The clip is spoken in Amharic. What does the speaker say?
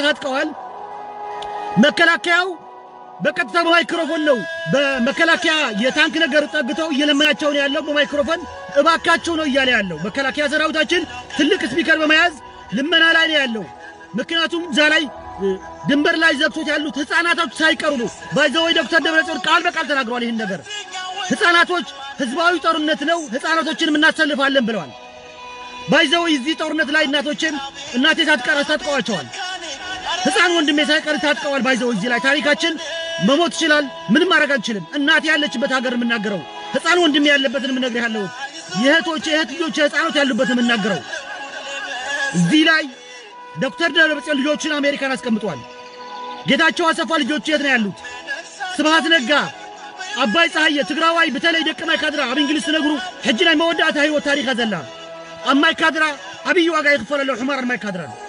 ታጥቀዋል። መከላከያው በቀጥታ በማይክሮፎን ነው በመከላከያ የታንክ ነገር ጠግተው እየለመናቸው ነው ያለው። በማይክሮፎን እባካቸው ነው እያለ ያለው መከላከያ ሰራዊታችን ትልቅ ስፒከር በመያዝ ልመና ላይ ነው ያለው። ምክንያቱም እዛ ላይ እ፣ ድንበር ላይ ዘግቶት ያሉት ህፃናቶች ሳይቀሩ ነው። ባይዘወይ ዶክተር ደብረጽዮን ቃል በቃል ተናግረዋል። ይህን ነገር ህፃናቶች ህዝባዊ ጦርነት ነው፣ ህፃናቶችንም እናሰልፋለን ብለዋል። ባይዘወይ እዚህ ጦርነት ላይ እናቶችን እናቴ ሳትቀር አስታጥቀዋቸዋል። ህፃን ወንድሜ ሳይቀር ታጥቀዋል። ባይዘው እዚህ ላይ ታሪካችን መሞት ይችላል። ምንም ማድረግ አንችልም። እናቴ ያለችበት ሀገር የምናገረው ህፃን ወንድሜ ያለበትን የምነግርህ ያለሁት የእህቶች የእህት ልጆች ህፃኖት ያሉበትን የምናገረው እዚህ ላይ ዶክተር ደብረጽዮን ልጆችን አሜሪካን አስቀምጧል። ጌታቸው አሰፋ ልጆች የት ነው ያሉት? ስብሃት ነጋ፣ አባይ ፀሐየ፣ ትግራዋይ በተለይ ደቂ ማይ ካድራ ኣብ እንግሊዝ ትነግሩ ሕጂ ናይ መወዳእታ ህይወት ታሪክ ዘላ ኣብ ማይ ካድራ ዓብዪ ዋጋ ይኽፈለሎ ሕማር ማይ ካድራ